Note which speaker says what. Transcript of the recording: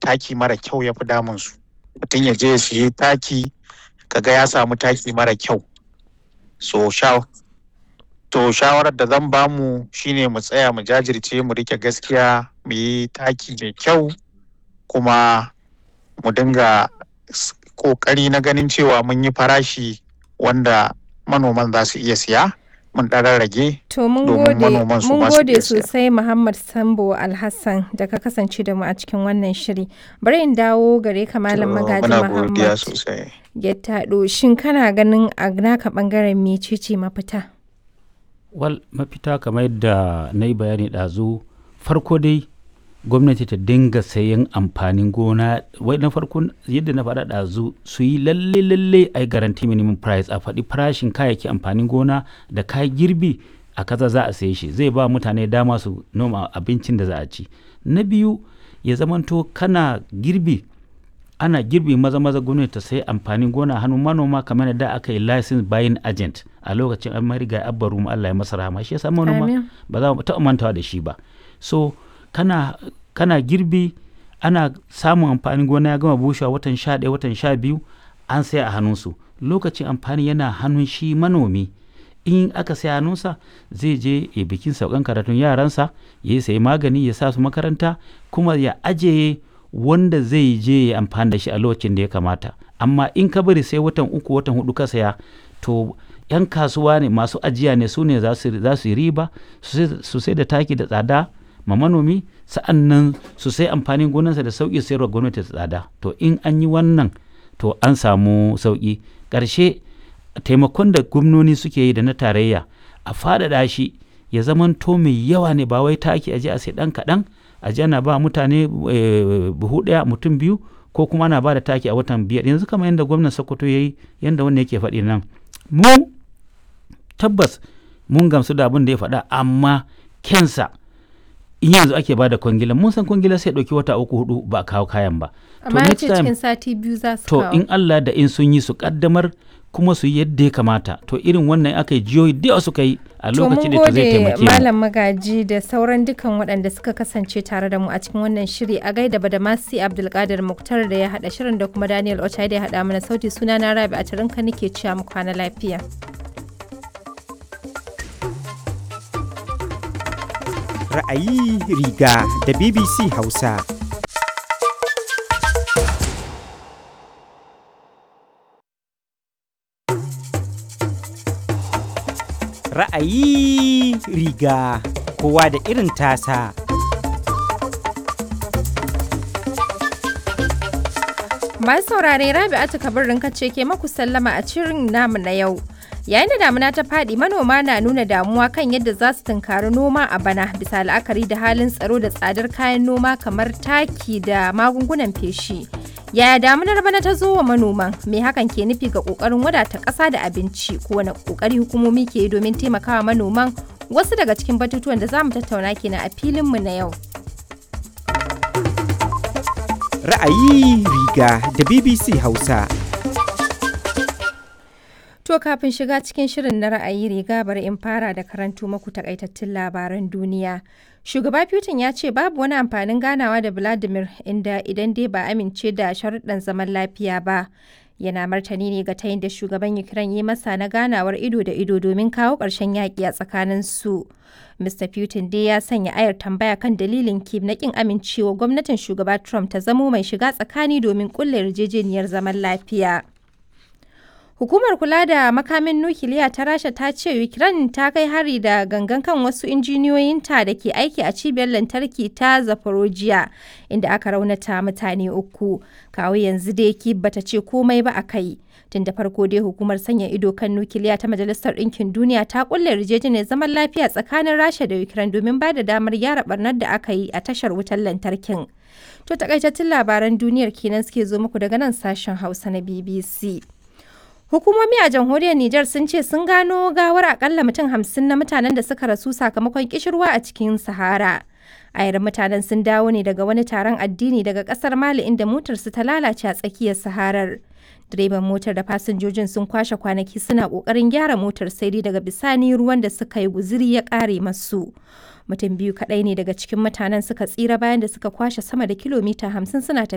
Speaker 1: taki mara kyau ya fi damun su mutum ya je ya siye taki kaga ya samu taki mara kyau so sha to shawarar da zan bamu shine mu tsaya mu jajirce mu rike gaskiya mu yi taki mai kyau kuma mu dinga kokari na ganin cewa mun yi farashi wanda manoman za su iya siya mun ɗan rage
Speaker 2: To mun
Speaker 1: domin
Speaker 2: gode
Speaker 1: manoman su
Speaker 2: mun
Speaker 1: ma su
Speaker 2: gode
Speaker 1: iya siya.
Speaker 2: sosai Muhammad Sambo Alhassan da ka kasance da mu a cikin wannan shiri. Bari in dawo gare ka Malam
Speaker 1: To,
Speaker 2: Magaji
Speaker 1: muna godiya
Speaker 2: Muhammad
Speaker 1: sosai
Speaker 2: Gettado. Shin kana ganin a naka bangaren mecece mafita?
Speaker 3: wal mafita kamar yadda na yi bayani ɗazu farko dai gwamnati ta dinga sayan amfanin gona wai na farko yadda na faɗa ɗazu su yi lalle lalle a yi garanti minimum price a faɗi farashin kayayyaki amfanin gona da kayan girbi a kaza za a saye shi zai ba mutane dama su noma abincin da za a ci na biyu ya zamanto kana girbi ana girbi maza maza gwamnati ta sai amfanin gona a hannun manoma kamar da aka yi license buying agent a lokacin an mariga abba mu Allah ya masa rahama shi yasa manoma
Speaker 2: Amin.
Speaker 3: ba za mu taɓa mantawa da shi ba so kana kana girbi ana samun amfanin gona ya gama bushewa watan sha ɗaya watan sha biyu an sai a hannunsu lokacin amfani yana hannun shi manomi in aka sai hannunsa zai je ya bikin saukan karatun yaransa ya yi sayi magani ya sa su makaranta kuma ya ajiye wanda zai je ya amfani da shi a lokacin da ya kamata amma in ka bari sai watan uku watan hudu ka saya to yan kasuwa ne masu ajiya ne su ne za su za su yi riba su sai- su sai da taki da tsada ma manomi sa'an nan su sai amfanin gonarsa da sauƙi sayarwa gwamnati da tsada to in an yi wannan to an samu sauƙi ƙarshe taimakon da gwamnoni suke yi da na tarayya a faɗaɗa shi ya zamanto mai yawa ne ba wai taki aje a sai ɗan kaɗan aje ana ba mutane eh, buhu ɗaya mutum biyu ko kuma ana ba da taki a watan biyar yanzu kamar yadda gwamnan sokoto ya yi yadda wannan yake faɗi nan mu tabbas mun gamsu da abin da ya faɗa amma kensa in yanzu ake ba da kwangila mun san kwangila sai ɗauki wata uku hudu ba a kawo kayan ba
Speaker 2: Amma ya
Speaker 3: next
Speaker 2: ce
Speaker 3: time-
Speaker 2: cikin sati biyu za su
Speaker 3: to
Speaker 2: kawo.
Speaker 3: in Allah da in sun yi su kaddamar kuma su yi yadda ya kamata to irin wannan aka yi jiyoyi da yawa suka yi a
Speaker 2: To mun
Speaker 3: lokacin da to zai
Speaker 2: gode
Speaker 3: taimake mu
Speaker 2: Malam Magaji da sauran dukan waɗanda suka kasance tare da mu a cikin wannan shiri a gaida Badamasi Abdulkadir Muktar da ya haɗa shirin da kuma Daniel Ochai da ya haɗa mana sauti suna na Rabi a tarinka nake cewa mu kwana lafiya.
Speaker 4: Ra'ayi riga da BBC Hausa. Ra'ayi riga kowa da irin tasa.
Speaker 2: Masu saurare Rabi'atu Kabirin ce ke maku sallama a cirin namu na yau. Yayin da damuna ta faɗi manoma na nuna damuwa kan yadda za su tunkari noma a bana bisa la'akari da halin tsaro da tsadar kayan noma kamar taki da magungunan feshi. Yaya damunar bana ta zo wa manoman? Me hakan ke nufi ga ƙoƙarin wadata ƙasa da abinci? Ko wani ƙoƙari hukumomi ke yi domin taimakawa manoman? Wasu daga cikin batutuwan da za mu tattauna kenan a filinmu na yau.
Speaker 4: Ra'ayi riga da BBC Hausa.
Speaker 2: To kafin shiga cikin shirin na ra'ayi riga bari in fara da karanto maku takaitattun labaran duniya. Shugaba Putin ya ce babu wani amfanin ganawa da Vladimir inda idan dai ba amince da sharuɗan zaman lafiya ba. Yana martani ne ga tayin da shugaban Ukraine yi masa na ganawar ido da ido domin kawo ƙarshen yaƙi a tsakanin su. Mr. Putin dai ya sanya ayar tambaya kan dalilin Kiev na ƙin amincewa gwamnatin shugaba Trump ta zamo mai shiga tsakani domin ƙulla yarjejeniyar zaman lafiya. Hukumar kula da makamin nukiliya ta Rasha ta ce Ukraine ta kai hari da gangan kan wasu injiniyoyinta da ke aiki a cibiyar lantarki ta Zaporozhye inda aka raunata mutane uku. Kawo yanzu dai Kyiv bata ce komai ba a kai. Tun da farko dai hukumar sanya ido kan nukiliya ta Majalisar Ɗinkin Duniya ta kulle yarjejeniyar zaman lafiya tsakanin Rasha da Ukraine domin ba da damar gyara barnar da aka yi a tashar wutar lantarkin. To takaitattun labaran duniyar kenan suke zo muku daga nan sashen Hausa na BBC. Hukumomi a jamhuriyar Nijar sun ce sun gano gawar akalla mutum hamsin na mutanen da suka rasu sakamakon kishirwa a cikin Sahara. Ayar mutanen sun dawo ne daga wani taron addini daga kasar Mali inda motarsu ta lalace a tsakiyar Saharar. Direban motar da fasinjojin sun kwashe kwanaki suna kokarin gyara motar sai dai daga bisani ruwan da suka yi guziri ya kare masu. Mutum biyu kaɗai ne daga cikin mutanen suka tsira bayan da suka kwashe sama da kilomita hamsin suna tafiya.